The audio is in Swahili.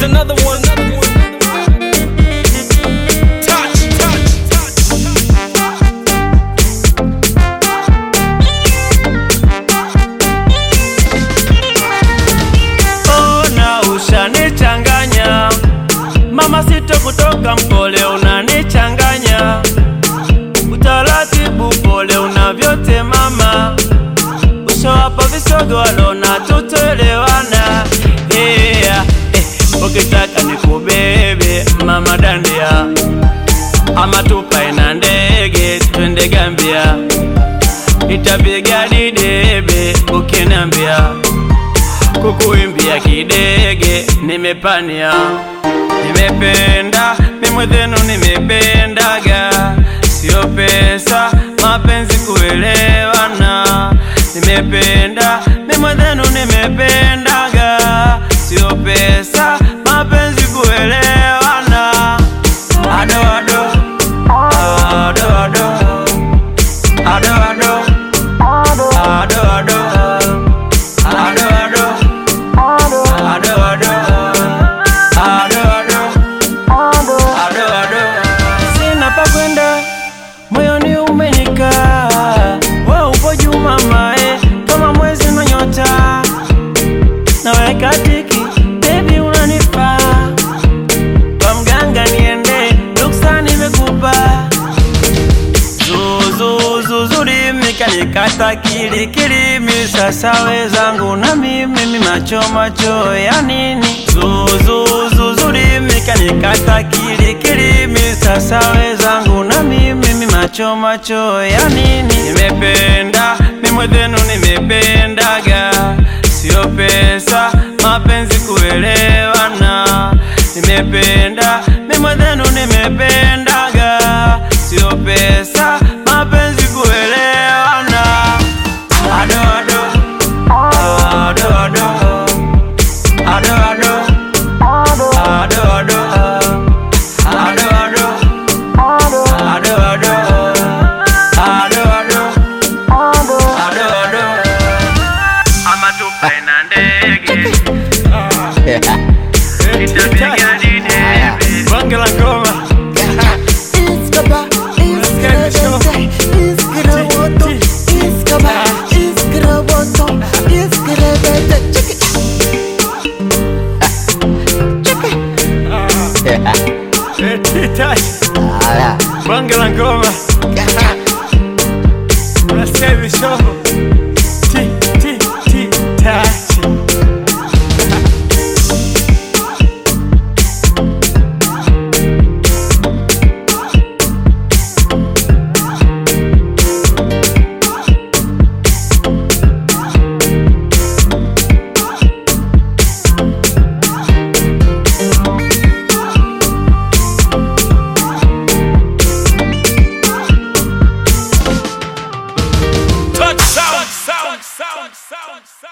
another one. Touch, touch, touch. Ona ushanichanganya mama, sito kutoka mkole, unanichanganya utaratibu, pole unavyote mama, ushawapa visogo walona tutoelewana. Yeah, eh, ukitaka nikubebe mama dandia, ama tupae na ndege twende Gambia, nitapiga didebe ukinambia kukuimbia kidege nimepania, nimependa mimwethenu, nimependaga sio pesa, mapenzi kuelewana. Nimependa mimwethenu, nimependaga sio pesa, mapenzi kuelewana. Ado ado ado ado ado ado ado ado ado ado Ado, ado. Ado, ado. Ado, ado. Sina pa kwenda, moyoni umenikaa. Wewe upo juu mama, eh, kama mwezi na nyota. Naweka tiki, baby unanifaa. Kwa mganga niende, ruksa nimekupa. Zuzuzuzuri kanikata kilikilimi sasa wezangu na mimi mi macho macho ya nini? Zuzuzuzuri kanikata kilikilimi sasa wezangu na mimi mi macho macho ya nini? Nimependa mimwethenu nimependaga sio pesa mapenzi kuelewana. Nimependa mimwethenu nimependaga sio pesa mapenzi kuelewana. Ado ado ado ado ado ado ado ado ado ado ado ado ado ado ado ama tupae na ndege itapiga didebe bonge la ngoma Iskaba, iskabete, iskaraboto, iskaba, iskaraboto, iskarabete. Check it. Check it. bonge la ngoma nasikia hivi shovo ti ti ti tachi Touch sound, sound, sound, sound, sound.